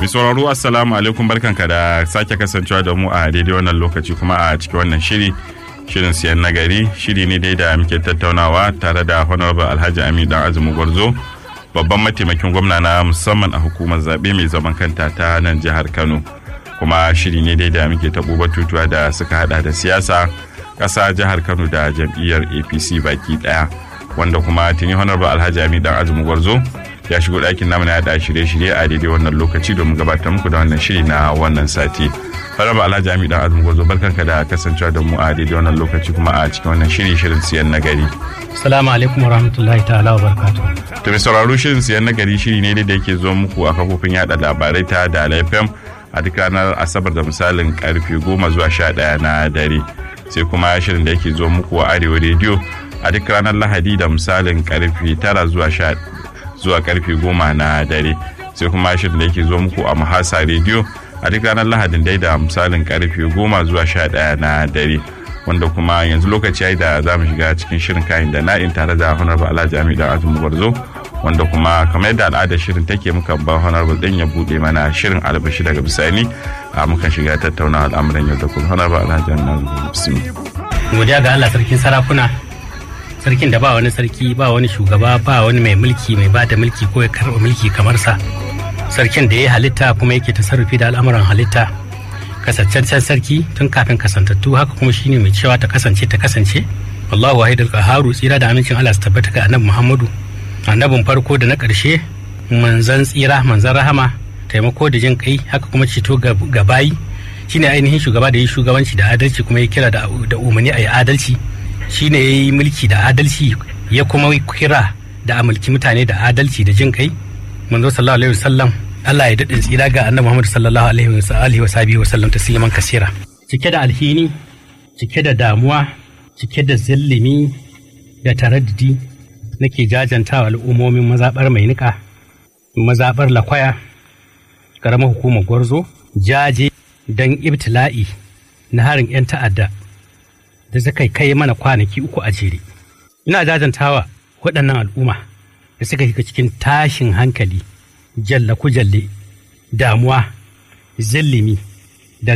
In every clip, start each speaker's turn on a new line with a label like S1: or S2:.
S1: Mai sauraro assalamu alaikum barkanka da sake kasancewa da mu a daidai wannan lokaci kuma a cikin wannan shiri shirin siyan nagari shiri ne dai da muke tattaunawa tare da honorable alhaji amin dan azumi gwarzo babban mataimakin gwamna na musamman a hukumar zaɓe mai zaman kanta ta nan jihar kano kuma shiri ne dai da muke taɓo batutuwa da suka hada da siyasa ƙasa jihar kano da jam'iyyar apc baki ɗaya wanda kuma tuni honorable alhaji amin dan azumi gwarzo ya shigo ɗakin namu na yaɗa shirye-shirye a daidai wannan lokaci domin gabatar muku da wannan shiri na wannan sati. Faraba Alhaji Ami dan Azumi Gozo barkanka da kasancewa da mu a daidai wannan lokaci kuma a cikin wannan shiri shirin siyan nagari.
S2: Salamu alaikum warahmatullahi ta'ala wa barakatuh.
S1: To mai sauraro shirin siyan nagari shiri ne da yake zo muku a kafofin yaɗa labarai ta da FM a duk ranar Asabar da misalin karfe goma zuwa sha ɗaya na dare. Sai kuma shirin da yake zo muku a Arewa rediyo a duk ranar Lahadi da misalin karfe tara zuwa sha zuwa karfe goma na dare sai kuma shirin da yake zo muku a mahasa rediyo a duk ranar lahadin dai da misalin karfe goma zuwa sha ɗaya na dare wanda kuma yanzu lokaci yayi da za mu shiga cikin shirin kayan da na'in tare da honorable alhaji ami da azumi gwarzo wanda kuma kamar yadda al'adar shirin take muka ba honorable din ya bude mana shirin albashi daga bisani a muka shiga tattauna al'amuran yau da kullum honorable alhaji ami bismillah
S2: Godiya ga Allah sarkin sarakuna sarkin da ba wani sarki ba wani shugaba ba wani mai mulki mai ba da mulki ko ya karɓa mulki kamar sa sarkin da ya halitta kuma yake tasarrufi da al'amuran halitta kasancancen sarki tun kafin kasantattu haka kuma shine mai cewa ta kasance ta kasance wallahu wahidul qaharu tsira da amincin Allah su tabbata ga annabi Muhammadu annabin farko da na ƙarshe manzan tsira manzan rahama taimako da jin kai haka kuma ceto ga bayi shine ainihin shugaba da yi shugabanci da adalci kuma ya kira da umarni a yi adalci shine ya yi mulki da adalci ya kuma kira da a mulki mutane da adalci da jin kai manzo sallallahu alaihi wasallam Allah ya daɗin tsira ga annabi Muhammad sallallahu alaihi wa sahbihi wa sallam tasliman kasira cike da alhini cike da damuwa cike da zillimi da taraddudi nake jajantawa al'ummomin mazabar mai nika mazabar lakwaya karamar hukumar gwarzo jaje don ibtila'i na harin 'yan ta'adda da suka kai mana kwanaki uku a jere. Ina jajantawa waɗannan al'umma da suka shiga cikin tashin hankali, jalla jalle, damuwa, zillimi da,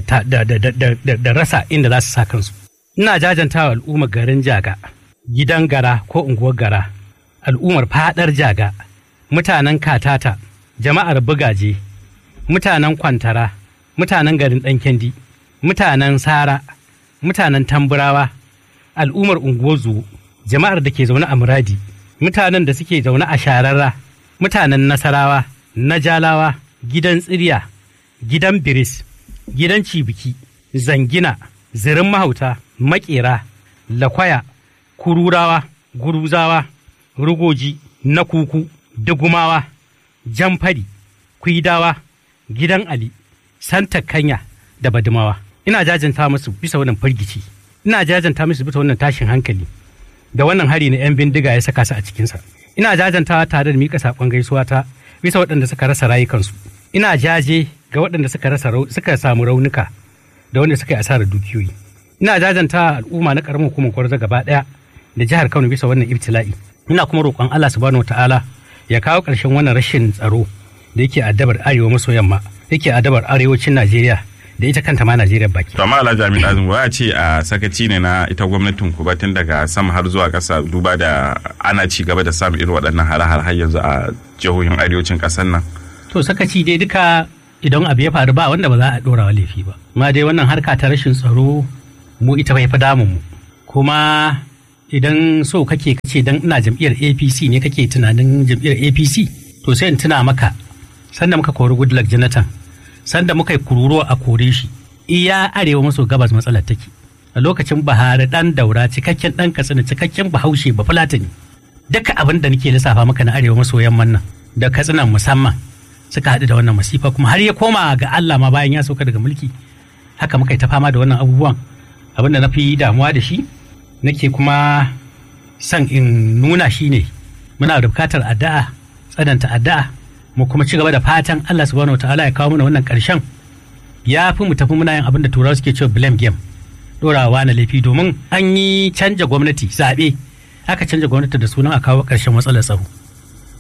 S2: da, rasa inda za su sa kansu. Ina jajantawa al'ummar garin jaga, gidan gara ko unguwar gara, al'ummar fadar jaga, mutanen katata, jama'ar bugaje, mutanen kwantara, mutanen garin ɗankendi, mutanen sara, mutanen tamburawa al'ummar unguwar zuwo jama'ar da ke zaune a muradi mutanen da suke zaune a shararra mutanen nasarawa najalawa gidan tsirya gidan biris gidan cibiki zangina zirin mahauta makera lakwaya kururawa guruzawa rugoji na kuku dugumawa jamfari kuidawa gidan ali santa kanya da badumawa ina jajanta musu bisa wannan firgici ina jajanta musu bisa wannan tashin hankali da wannan hari na 'yan bindiga ya saka su a cikinsa ina jajantawa tare da mika saƙon gaisuwa ta bisa waɗanda suka rasa rayukansu ina jaje ga waɗanda suka rasa suka samu raunuka da wanda suka yi asarar dukiyoyi ina jajanta al'umma na ƙaramin hukumar kwarza gaba ɗaya da jihar kano bisa wannan ibtila'i ina kuma roƙon allah subhanahu wataala ya kawo ƙarshen wannan rashin tsaro da yake addabar arewa maso yamma yake addabar arewacin najeriya da ita kanta ma Najeriya baki.
S1: To amma Alhaji Amin Azumi ya ce a sakaci ne na ita gwamnatin ku tun daga sama har zuwa ƙasa duba da ana ci gaba da samun irin waɗannan hare-hare har yanzu a jihohin arewacin ƙasar nan.
S2: To sakaci dai duka idan abu ya faru ba wanda ba za a ɗora wa laifi ba. Ma dai wannan harka ta rashin tsaro mu ita bai fi damun mu. Kuma idan so kake kace dan ina jam'iyyar APC ne kake tunanin jam'iyyar APC to sai in tuna maka sanda muka kori Goodluck Jonathan sanda muka yi kururuwa a kore shi iya arewa maso gabas matsalar take a lokacin bahari dan daura cikakken dan katsina cikakken bahaushe ba fulatani duka abin da nake lissafa maka na arewa maso yamman nan da katsinan musamman suka haɗu da wannan masifa kuma har ya koma ga Allah ma bayan ya sauka daga mulki haka muka yi ta fama da wannan abubuwan abin da na fi damuwa da shi nake kuma son in nuna shi ne muna da bukatar addu'a tsananta addu'a mu kuma ci gaba da fatan Allah subhanahu wataala ya kawo mana wannan karshen ya fi mu tafi muna yin abin da turawa suke cewa blame game dorawa na laifi domin an yi canja gwamnati zaɓe aka canja gwamnati da sunan a kawo ƙarshen matsalar tsaro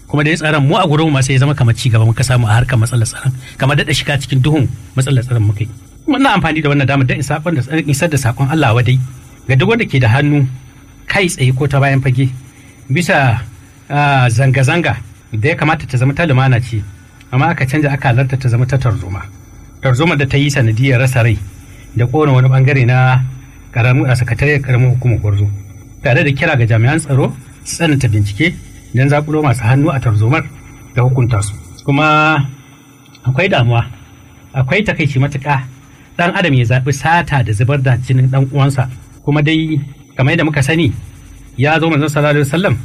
S2: kuma da ya tsaron mu a gurin sai ya zama kamar ci gaba muka samu a harkar matsalar tsaron kamar daɗa shiga cikin duhun matsalar tsaron muka yi muna amfani da wannan damar don isar da sakon Allah wadai ga duk wanda ke da hannu kai tsaye ko ta bayan fage bisa zanga-zanga da ya kamata ta zama ta lumana ce amma aka canja aka halarta ta zama ta tarzoma tarzoma da ta yi sanadiyar rasa rai da kona wani bangare na karamin a sakatariyar karamin hukumar gwarzo tare da kira ga jami'an tsaro su tsananta bincike don zakulo masu hannu a tarzomar da hukunta su kuma akwai damuwa akwai takaici matuƙa dan adam ya zaɓi sata da zubar da jinin dan uwansa kuma dai kamar yadda muka sani ya zo manzon sallallahu alaihi wasallam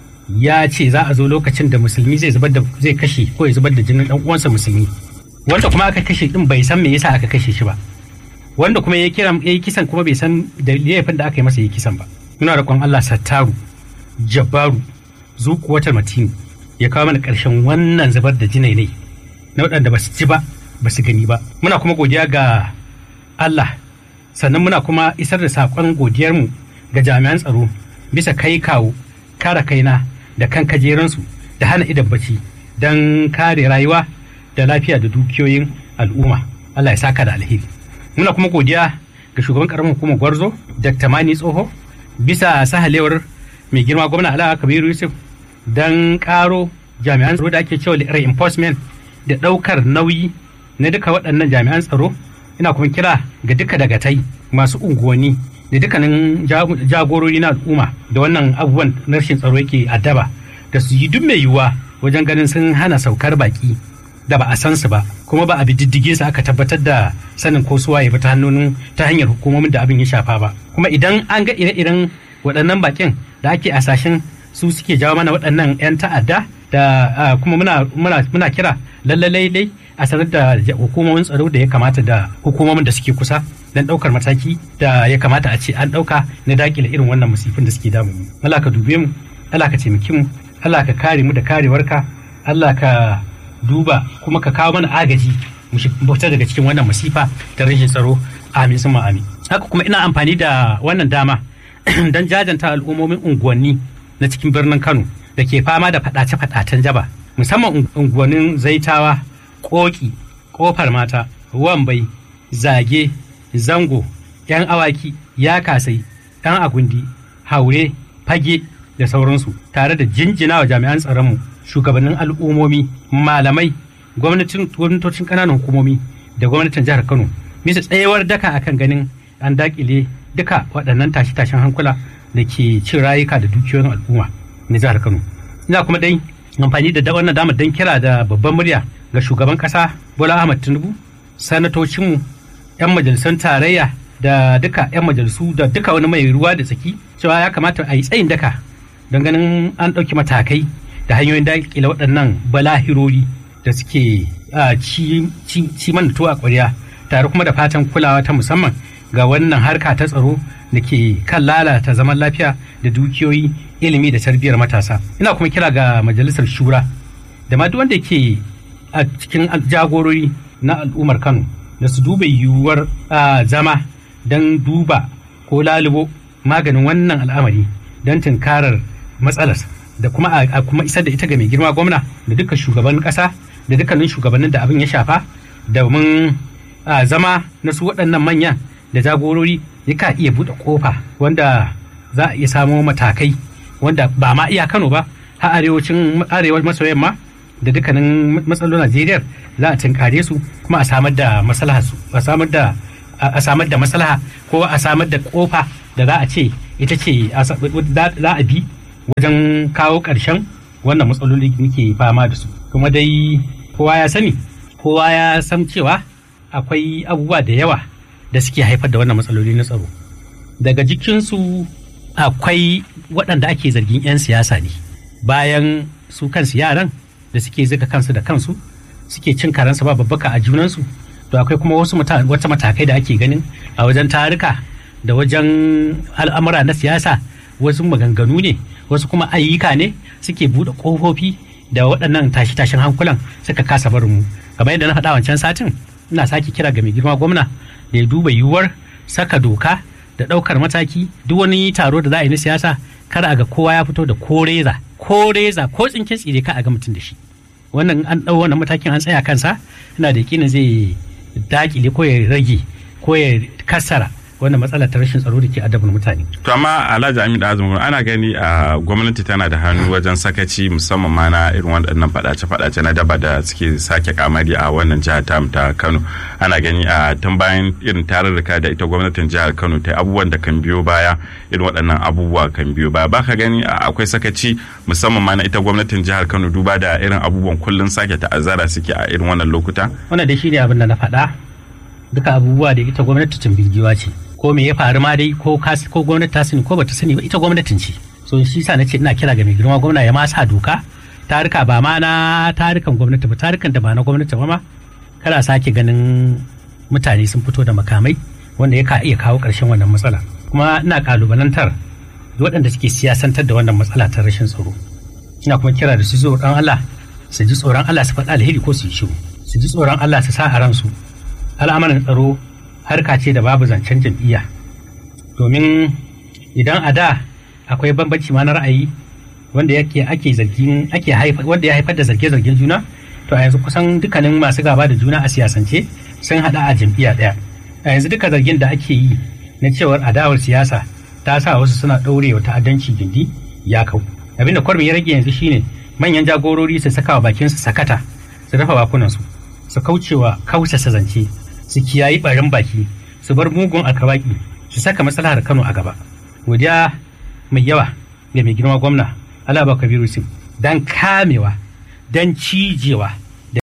S2: ya ce za a zo lokacin da musulmi zai zubar da zai kashe ko ya zubar da jinin dan uwansa musulmi wanda kuma aka kashe din bai san me yasa aka kashe shi ba wanda kuma ya kira ya yi kisan kuma bai san da laifin da aka yi masa yi kisan ba muna roƙon Allah sattaru jabbaru zuƙuwatar matini ya kawo mana ƙarshen wannan zubar da jinai ne na waɗanda ba su ji ba ba su gani ba muna kuma godiya ga Allah sannan muna kuma isar da saƙon godiyarmu ga jami'an tsaro bisa kai kawo kare kaina da kan kajeransu da hana idan bacci don kare rayuwa da lafiya da dukiyoyin al'umma Allah ya saka da alheri muna kuma godiya ga shugaban karamin hukumar gwarzo dr mani tsoho bisa sahalewar mai girma gwamna ala kabiru yusuf don karo jami'an tsaro da ake cewa reinforcement da daukar nauyi na duka waɗannan jami'an tsaro ina kuma kira ga duka dagatai masu unguwanni da dukkanin jagorori na al'umma da wannan abubuwan na rashin tsaro yake addaba da su yi duk mai yiwuwa wajen ganin sun hana saukar baki da ba a san su ba kuma ba a bi diddige su aka tabbatar da sanin ko suwa ya ta hannun ta hanyar hukumomin da abin ya shafa ba kuma idan an ga ire-iren waɗannan bakin da ake asashen su suke jawo mana waɗannan 'yan ta'adda da kuma muna muna kira lallai dai a sanar da hukumomin tsaro da ya kamata da hukumomin da suke kusa don ɗaukar mataki da ya kamata a ce an ɗauka na dakile irin wannan musifin da suke damu Allah ka dube mu Allah ka taimaki mu Allah ka kare mu da karewarka Allah ka duba kuma ka kawo mana agaji mu fita daga cikin wannan masifa ta rashin tsaro amin sun amin haka kuma ina amfani da wannan dama don jajanta al'ummomin unguwanni na cikin birnin Kano da ke fama da faɗace-faɗacen jaba musamman unguwannin zaitawa koki kofar mata wambai zage zango yan awaki ya kasai yan agundi haure fage da sauransu tare da jinjina wa jami'an tsaronmu shugabannin al'ummomi malamai gwamnatocin ƙananan hukumomi da gwamnatin jihar kano bisa tsayawar daka akan ganin an dakile duka waɗannan tashe-tashen hankula da ke cin rayuka da dukiyoyin al'umma na jihar kano ina kuma dai amfani da wannan damar don kira da babban murya ga shugaban kasa bola ahmad tinubu sanatocinmu 'yan majalisun tarayya da duka 'yan majalisu da duka wani mai ruwa da tsaki cewa ya kamata a yi tsayin daka don ganin an ɗauki matakai da hanyoyin daƙile waɗannan balahirori da suke ci mana tuwa ƙwarya tare kuma da fatan kulawa ta musamman ga wannan harka ta tsaro da ke kan lalata zaman lafiya da dukiyoyi ilimi da tarbiyyar matasa ina kuma kira ga majalisar shura da ma duk wanda ke a cikin jagorori na al'ummar kano da su duba yiwuwar zama don duba ko lalubo maganin wannan al'amari don tunkarar matsalar da kuma a kuma isar da ita ga mai girma gwamna da duka shugaban kasa da dukkanin shugabannin da abin ya shafa domin zama na su waɗannan manyan da jagorori ya ka iya buɗe kofa wanda za a iya samo matakai wanda ba ma iya kano ba har arewacin arewa maso yamma da dukkanin matsalolin Najeriya za a tunkare su kuma a samar da maslaha su a samar da a samar da maslaha ko a samar da kofa da za a ce ita ce za a bi wajen kawo ƙarshen wannan matsaloli da muke fama da su kuma dai kowa ya sani kowa ya san cewa akwai abubuwa da yawa da suke haifar da wannan matsaloli na tsaro daga jikinsu akwai waɗanda ake zargin 'yan siyasa ne bayan su kansu yaran da suke zika kansu da kansu suke cin karansu ba babbaka a junansu to akwai kuma wasu wata matakai da ake ganin a wajen tarika da wajen al'amura na siyasa wasu maganganu ne wasu kuma ayyuka ne suke buɗe ƙofofi da waɗannan tashi-tashin hankulan suka kasa barin mu kamar yadda na faɗa wancan satin ina sake kira ga mai girma gwamna da ya duba yiwuwar saka doka da ɗaukar mataki duk wani taro da za a yi na siyasa kar a ga kowa ya fito da ko reza ko reza ko tsinken tsire ka a ga mutum da shi wannan an ɗau wannan matakin an tsaya kansa ina da yakinin zai dakile ko ya rage ko ya kassara wannan matsala ta rashin tsaro da ke adabin mutane.
S1: To amma Alhaji Amin Azumi ana gani a gwamnati tana da hannu wajen sakaci musamman ma na irin waɗannan faɗace-faɗace na daba da suke sake kamari a wannan jihar ta ta Kano. Ana gani a tun bayan irin tarurruka da ita gwamnatin jihar Kano ta abubuwan da kan biyo baya irin waɗannan abubuwa kan biyo baya. Baka gani akwai sakaci musamman ma na ita gwamnatin jihar Kano duba da irin abubuwan kullum sake ta'azzara suke a irin wannan lokuta.
S2: Wannan da shi ne abin da na faɗa duka abubuwa da ita gwamnati tumbigiwa ce. ko me ya faru ma dai ko ko gwamnati ta sani ko bata sani ba ita gwamnatin ce so shi sa nace ina kira ga mai girma gwamna ya ma sa doka tarika ba ma na tarikan gwamnati ba tarikan da ba na gwamnati ba ma kada sake ganin mutane sun fito da makamai wanda ya ka iya kawo ƙarshen wannan matsala kuma ina kalubalantar waɗanda suke siyasantar da wannan matsala ta rashin tsaro ina kuma kira da su zo dan Allah su ji tsoron Allah su faɗa alheri ko su yi shiru su ji tsoron Allah su sa a ransu al'amuran tsaro harka ce da babu zancen jam'iyya domin idan a da akwai bambanci ma na ra'ayi wanda yake ake zargin ake haifar wanda ya haifar da zarge-zargen juna to a yanzu kusan dukkanin masu gaba da juna a siyasance sun hada a jam'iyya daya a yanzu duka zargin da ake yi na cewar adawar siyasa ta sa wasu suna ɗaurewa ta'addanci gindi ya kau abinda kwarmi ya rage yanzu shine manyan jagorori su saka wa bakinsu sakata su dafa bakunansu su kaucewa kausasa zance su kiyayi barin baki su bar mugun alkawaki su saka matsalar Kano a gaba. Godiya mai yawa ga mai girma gwamna Alaba Kabiru Sim dan kamewa dan cijewa da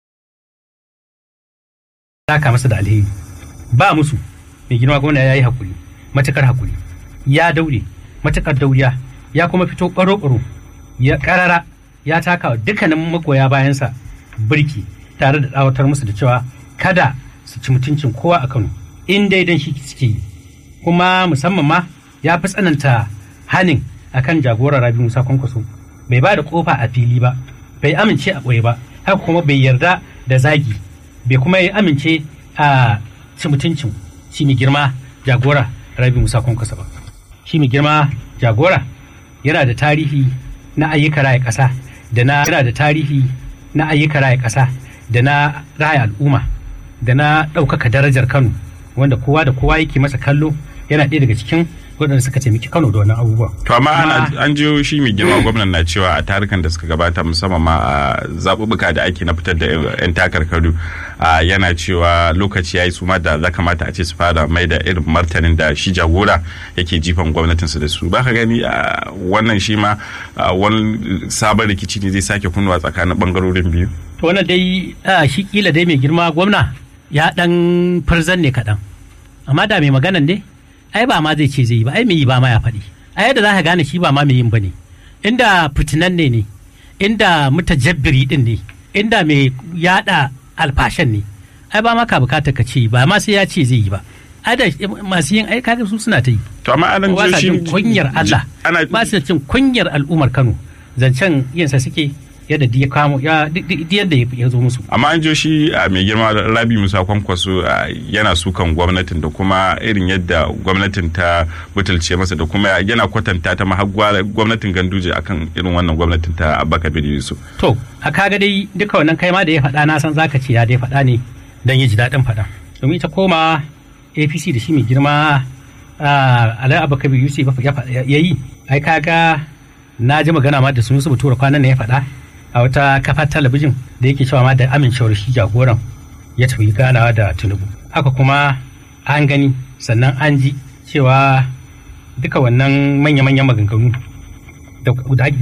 S2: saka masa da alheri. Ba musu mai girma gwamna ya yi hakuri matukar hakuri ya daure matukar dauriya ya kuma fito ƙwaro-ƙwaro ya ƙarara ya taka dukkanin magoya bayansa birki tare da tsawatar musu da cewa kada su ci mutuncin kowa a Kano in dai dan shi suke yi kuma musamman ma ya fi tsananta hanin akan jagorar Rabi Musa Kwankwaso bai ba da kofa a fili ba bai amince a ɓoye ba haka kuma bai yarda da zagi bai kuma yi amince a ci mutuncin shi mai girma jagora Rabi Musa Kwankwaso ba shi mai girma jagora yana da tarihi na ayyuka raya ƙasa da na yana da tarihi na ayyuka raya ƙasa da na raya al'umma da na ɗaukaka darajar Kano wanda kowa da kowa yake masa kallo yana ɗaya daga cikin waɗanda suka taimaki Kano da wannan abubuwa.
S1: To amma an jiyo shi mai girma gwamnan na cewa a tarukan da suka gabata musamman ma a zaɓuɓɓuka da ake na fitar da 'yan takarkaru yana cewa lokaci ya yi su ma da za kamata a ce su fara mai da irin martanin da shi jagora yake jifan gwamnatinsu da su. Ba ka gani wannan shi ma wani sabon rikici ne zai sake kunnuwa tsakanin ɓangarorin biyu.
S2: To wannan dai shi kila dai mai girma gwamna ya ɗan farzan ne kaɗan. Amma da mai maganan ne ai ba ma zai ce zai yi ba ai mai yi ba ma ya faɗi ai yadda za ka gane shi ba ma mai yin ba ne inda fitinan ne ne inda mutajabbiri din ne inda mai yada alfashan ne ai ba ma ka bukata ka ce ba ma sai ya ce zai yi ba ai da masu yin ai kaga su suna ta yi
S1: to amma anan
S2: ba sa jin kunyar Allah ba sa jin kunyar al'ummar Kano zancen yinsa suke yadda ya kamo ya yadda ya zo musu
S1: amma an jo shi a mai girma rabi musa kwankwaso yana sukan gwamnatin da kuma irin yadda gwamnatin ta butulce masa da kuma yana kwatanta ta mahagwa gwamnatin ganduje akan irin wannan gwamnatin ta abubakar bin yusuf
S2: to a kaga dai duka wannan kai ma da ya faɗa na san zaka ce ya dai faɗa ne dan ya ji daɗin faɗa domin ita koma apc da shi mai girma alai abubakar bin yusuf ya yi ai kaga na ji magana ma da sun su tura kwanan ne ya faɗa a wata kafa talabijin da yake cewa ma da amincewar shi jagoran ya tafi ganawa da tinubu haka kuma an gani sannan an ji cewa duka wannan manya-manyan maganganu da